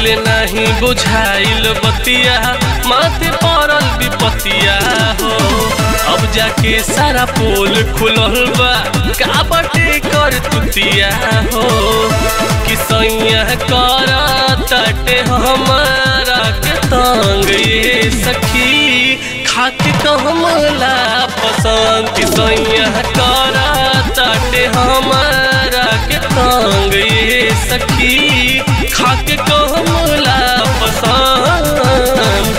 से नहीं बुझाइल बतिया माथे पड़ल विपतिया हो अब जाके सारा पोल खुलल बा का बटे कर तुतिया हो कि सैया कर तटे हमारा के तंग ये सखी खाके कहमला पसंद कि सैया कर तटे हमारा के तंग ये सखी खाके कहमला पसंद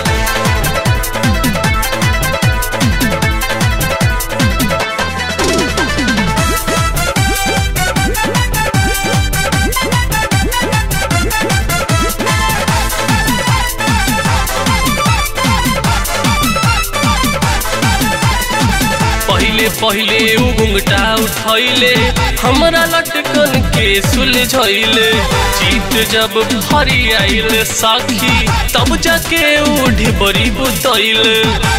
पहिले पहिले उ घुंघटा उठैले हमरा लटकन के सुलझैले जीत जब भरी आइल साखी तब जाके उ ढिबरी बुतैले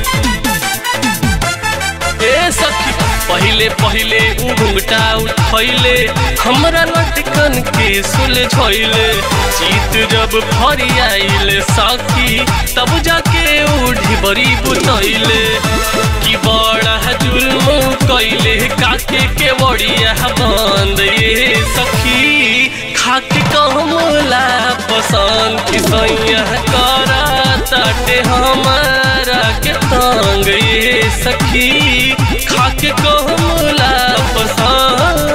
ए सखी पहिले पहिले उ घुंघटा उठैले हमरा लटकन के सुलझैले जीत जब भरी आइल साखी तब जाके उ ढिबरी बुतैले कि बड़ा जुल्म कैले काके के बड़िया बंद ये सखी खाके कहमला पसंद कि सैया करा ताटे हमारा के तंग ये सखी खाके कहमला पसंद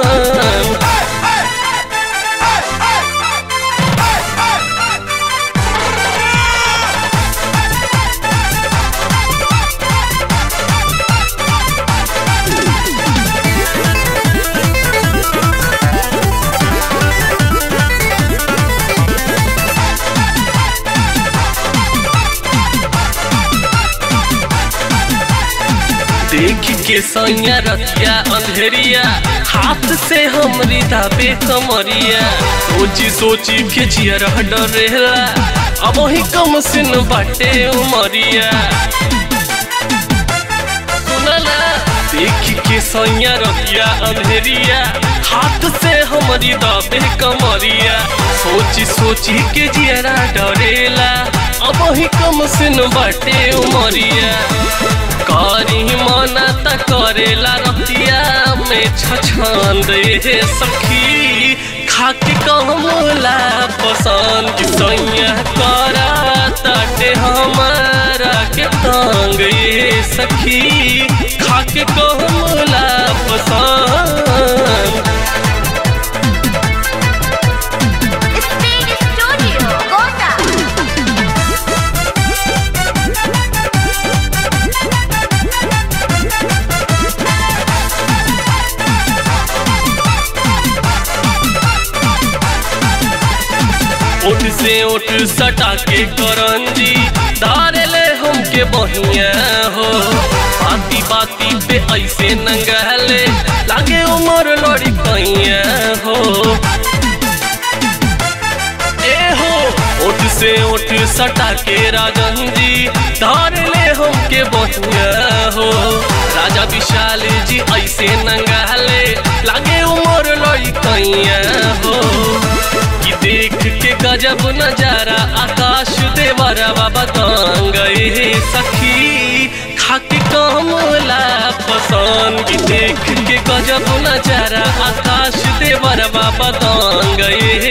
देख के सैया रतिया अंधेरिया हाथ से हमरी दाबे कमरिया सोची सोची के जियर डरेला अब ही कम सिन बाटे उमरिया सुनला देख के सैया रतिया अंधेरिया हाथ से हमरी दाबे कमरिया सोची सोची के जियरा डरेला अब ही कम सिन बाटे उमरिया करी मना त करेला रतिया में छछंद ये सखी खाके कहमला पसंद कि सैया करा तटे हमारा के तंग ये सखी खाके कहमला पसंद Speed Studio, Kota. ओठ से ओठ सटा के करंजी धारे ले हमके बहिया हो बाती बाती पे ऐसे नंगहले लागे उमर लड़ी कैया हो ए हो ओठ से ओठ सटा के राजन जी धारे ले हमके बहिया हो राजा विशाल जी ऐसे नंगहले लागे उमर लड़ी कैया हो कि देख के गजब नजारा आकाश देवरा बाबा गए सखी खाके कमला पसंद कि देख के गजब नजारा आकाश देवरा बाबा गए